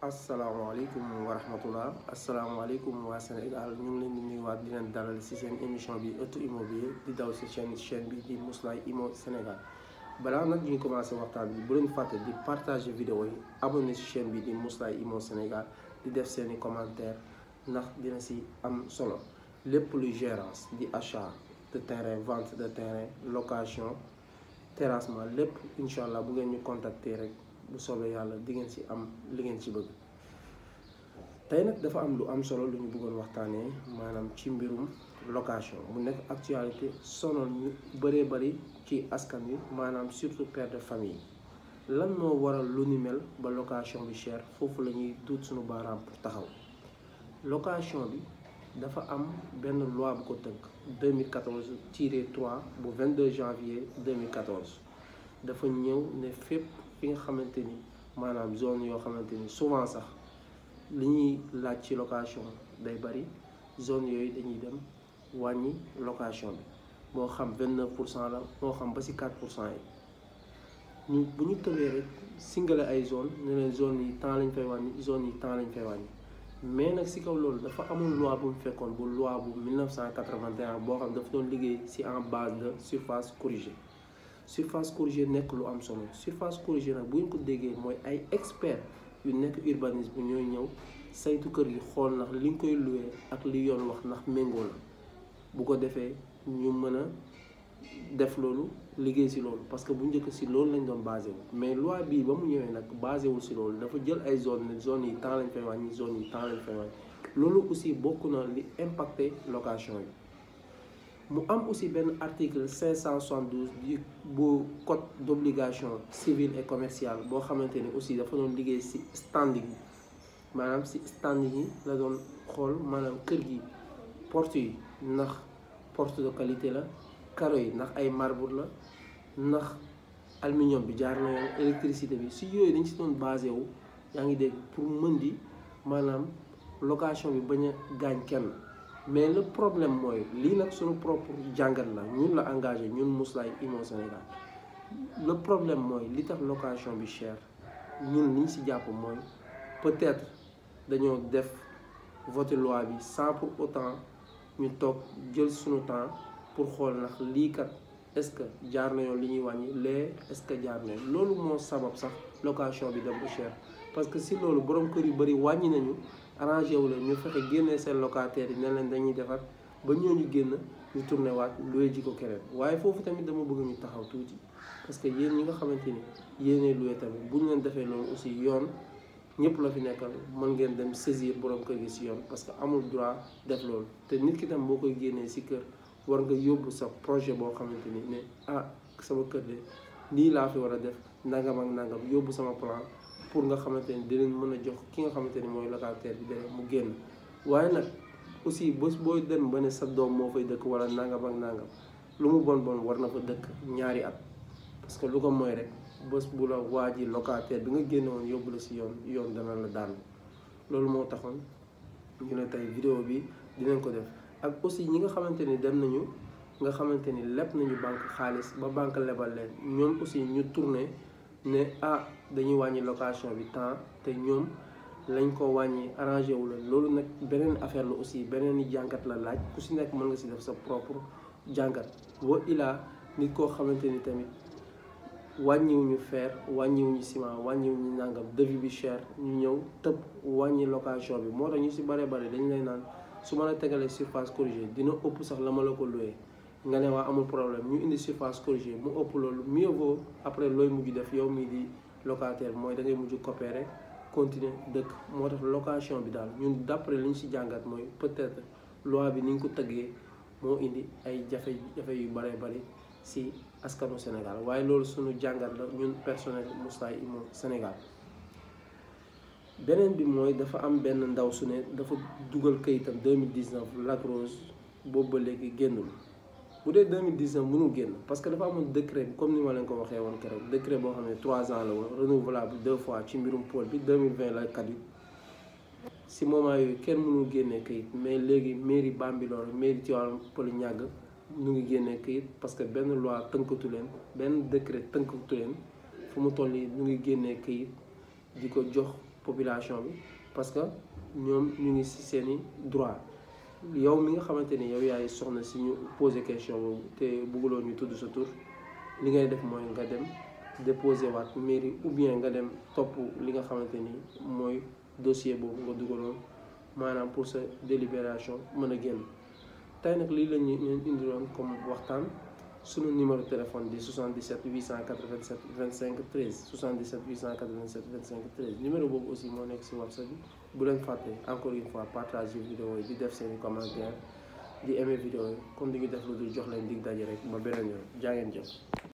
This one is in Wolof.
asalaamaaleykum wa rahmatullah asalaamaaleykum waa Sénégal ñu ngi leen di nuyuwaat di leen dalal ci seen émission bi ëttu immobilier di daw ci chaîne chaîne bi di Mouslay Immo Sénégal balaa nag ñuy commencé waxtaan bi bu leen fàtte di partager vidéo yi abonné ci chaîne bi di Mouslay Immo Sénégal di def seeni commentaire ndax dina ci am solo lépp luy gérance di achat de terrain vente de terrain location terrassement lépp incha allah bu ngeen ñu contacter rek bu soobee yàlla di ngeen ci am li ngeen ci bëgg tey nag dafa am lu am solo lu ñu bëggoon waxtaanee maanaam ci mbirum location mu nekk actualité sonal ñu bëree bëri ci askan wi maanaam surtout père de famille lan moo waral lu ni mel ba location bi cher foofu la ñuy duut suñu baaraam pour taxaw location bi dafa am benn loi bu ko tënk 2014 tiré 3 bu 22 janvier 2014 dafa ñëw ne fépp fi nga xamante ni maanaam zone yoo xamante ni souvent sax li ñuy laaj ci location day bari zone yooyu dañuy dem wàññi location bi moo xam 29 pour cent la moo xam ba ci 4 pour cent yi ñu bu ñu tëbee rek singale ay zone ne leen zone yi temps lañ fay wàññi zone yi temps lañ fay wàññi mais nag ci kaw loolu dafa amul loi bu mu fekkoon bu loi bu 1981 boo xam dafa doon liggéey ci en base de surface corrigée surface corrigée nekk lu am solo surface corrigée nag bu ñu ko déggee mooy ay expert yu nekk urbanisme ñooy ñëw saytu kër gi xool ndax li nga koy loué ak li yoon wax ndax méngoo la bu ko defee ñu mën a def loolu liggéey ci loolu parce que bu njëkk ci loolu lañ doon basé wu mais loi bii ba mu ñëwee nag basé wul ci loolu dafa jël ay zone ne zone yi temps lañ fay wàññi zone yi temps lañ fay wàññi loolu aussi bokk na li impacté location yi mu am aussi benn article 572 du bu code d'obligation civile et commerciale boo xamante ni aussi dafa doon liggéey ci standing maanaam ci standing yi la doon xool maanaam kër gi porte yi ndax porte de qualité la carreaux yi ndax ay marbre la ndax aluminium bi jaar na yoon électricité bi ci yooyu dañ ci doon basé wu yaa ngi dégg pour mën di maanaam location bi bañ a gaañ kenn mais le problème mooy lii nag suñu propre jàngat la ñun la engagé ñun Mouslay Immo Sénégal le problème mooy li tax location bi cher ñun liñ ci jàpp mooy peut-être dañoo def voté loi bi sans pour autant ñu toog jël suñu temps pour xool ndax lii kat est-ce que jaar na yoon li ñuy wàññi lee est-ce que jaar na yoon loolu moo sabab sax location bi dem bu cher parce que si loolu borom kër yu bari wàññi nañu arrangé wu leen ñu fexe génnee seen locataires yi ne leen dañuy defar ba ñooñu génn ñu tourné waat loué ji ko keneen waaye foofu tamit dama bëgg ñu taxaw tuuti parce que yéen ñi nga xamante ni yéenee loué tamit bu ñu leen defee loolu aussi yoon ñëpp la fi nekkal mën ngeen dem saisir borom kër gi ci yoon parce que amul droit def loolu te nit ki tam boo koy génnee ci kër war nga yóbbu sa projet boo xamante ni ne ah sama kër de lii laa fi war a def nangam ak nangam yóbbu sama plan pour nga xamante ni dinañ mën a jox ki nga xamante ni mooy locataire bi dara mu génn waaye nag aussi bés booy dem ba ne sa doom moo fay dëkk wala nangam ak nangam lu mu bon bon war na fa dëkk ñaari at parce que lu ko mooy rek bés bu la waa ji locataire bi nga génne woon yóbbu la ci yoon yoon dana la daan loolu moo taxoon ñu ne tey vidéo bi dinañ ko def ak aussi ñi nga xamante ni dem nañu nga xamante ni leb nañu banque xaalis ba banque lebal leen ñoom aussi ñu tourné ne ah dañuy wàññi location bi temps te ñoom lañ ko wàññi arrangé wu la loolu nag beneen affaire la aussi beneen i jàngat la laaj ku si nekk mën nga si def sa propre jàngat wa ilaa nit koo xamante ni tamit wàññiwuñu fer wàññiwuñu ciment wàññiwuñu nangam devis bi cher ñu ñëw tëb wàññi location bi moo tax ñu si bare bare dañ lay naan su ma la tegalee surface corrigée dina ëpp sax la ma la ko loué nga ne waa amul problème ñu indi surface corrigée mu ëpp loolu mieux vaut après looy mujj def yow mii di locataire mooy da ngay mujj coopérer continuer dëkk moo tax location bi daal ñun d'après li ñu ci jàngat mooy peut-être loi bi ni ñu ko tëggee moo indi ay jafe-jafe yu bare bari ci askanu Sénégal waaye loolu suñu jàngat la ñun personnel Mouslay Immo Sénégal beneen bi mooy dafa am benn ndaw su ne dafa dugal kayitam 2019 Lac Rose boobu ba léegi génnul bu dee 2019 mënul génn parce que dafa amoon décret bi comme ni ma leen ko waxee woon keroog décret boo xam ne 3 ans la woon renouvelable deux fois ci mbirum pôle bi 2020 la kat yi si moment yooyu kenn mënul génnee kayit mais léegi mairie Bambilor mairie Tivaouane Peulh Niaga ñu ngi génnee kayit parce que benn loi tënkatu leen benn décret tënkatu leen fu mu toll nii ñu ngi génnee kayit di ko jox population bi parce que ñoom ñu ngi ci seeni droit yow mi nga xamante ni yow yaay soxna si ñu posé question boobu te bëgguloo ñu tudd sa tur li ngay def mooy nga dem déposé waat mairie ou bien nga dem topp li nga xamante ni mooy dossier boobu nga dugaloon maanaam pour sa délibération mën a génn tey nag lii la ñu leen indiloon comme waxtaan sunu numéro téléphone di 77 887 25 13 77 887 25 13 numéro boobu aussi moo nekk si WhatsApp bi bu leen fàtte encore une fois partager vidéo yi di def seeni commentaire di aimer vidéo yi comme di ñu def lu dul jox leen dig daje rek ba beneen yoon jaa ngeen jëf